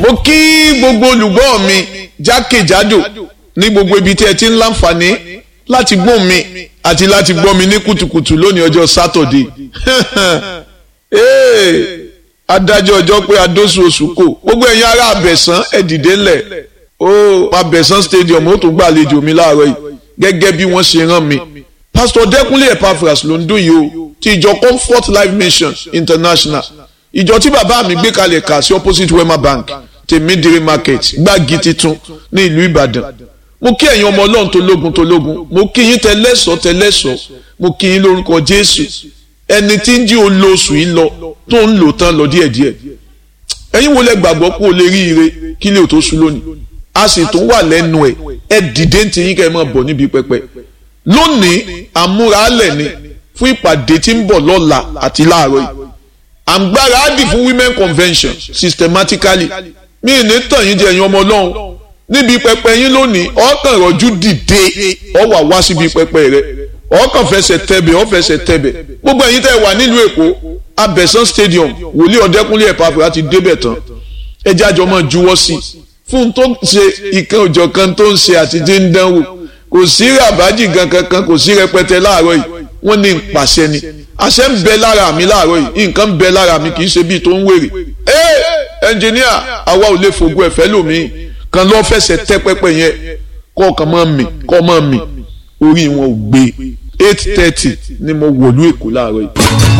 mo kí gbogbo olùgbọ́ mi jákèjádò ní gbogbo ibi tí ẹ ti ń láǹfààní láti gbọ́ mi àti láti gbọ́ mi ní kùtùkùtù lónìí ọjọ́ sátọ̀dé adájọ́ ọjọ́ pé adóṣù oṣù kò gbogbo ẹ̀yin ará abẹ̀sán ẹ dìde ńlẹ̀ ó abẹ̀sán stadium ó tún gbàlejò mi láàárọ̀ yìí gẹ́gẹ́ bí wọ́n ṣe rán mi pastor dẹ́kunlé epaphras ló ń dún yìí o ti ìjọ comfort life mission international ìjọ tí bàbá mi gbé kalẹ̀ kà sí opposite wema bank tèmídìrí market gbági titun ní ìlú ìbàdàn mo kí ẹ̀yin ọmọ ọlọ́run tó lógun tó lógun mo kí yín tẹlẹ́sọ̀ tẹlẹ́sọ̀ mo kí yín lórúkọ jésù ẹni tí ń jí olóṣù yìí lọ tó ń lò tán lọ díẹ̀díẹ̀ ẹ̀yin wo lẹ gbàgbọ́ pé o lè rí ire kí lè tó sùn lónìí a sì tún wà lẹ́nu ẹ̀ ẹ dìde ń ti yín kẹ́ ẹ máa bọ̀ níbi pẹpẹ lónìí àmúralẹ̀ ni fún ìpàdé tí ń bọ̀ lọ́la àti láàárọ̀ yìí àǹgbára á dì fún women convention systematically mí ní tàn yín jẹ ẹ̀yin ọmọ ọlọ́run níbi pẹpẹ yín lónìí ọkàn rọjú dìde ọ wà wá síbi pẹpẹ rẹ ọkàn fẹsẹ̀ tẹ̀bẹ̀ ọ fẹsẹ̀ tẹ̀bẹ̀ gbogbo ẹ̀yin tẹ́ wà nílùú èkó abẹ̀sán stadium wòlíì ọ̀dẹ́kúnlé ẹ̀pàfẹ́ láti débẹ̀ tán ẹjẹ́ àjọ máa juwọ́ sí fún tó ń ṣe ìkan òjọ̀ kan tó ń ṣe àti tí ń dánwò kò sí ràbájì gan kankan kò sí rẹpẹtẹ láàárọ̀ yìí wọ́n ní pàṣẹ ni àṣẹ ń bẹ lára mi láàárọ̀ yìí nǹkan ń bẹ lára mi kì í ṣe bíi tó ń wèrè ẹ ẹnjìníà àwa ò lè fògùn ẹ̀fẹ́ lòmíì kan lọ́ fẹsẹ̀ tẹ́ pẹ́pẹ́ yẹn kọ́ ọ̀kan máa mì kọ́ máa mì orí wọn ò gbé eight thirty ni mo wọ̀lú èkó láàárọ̀ yìí.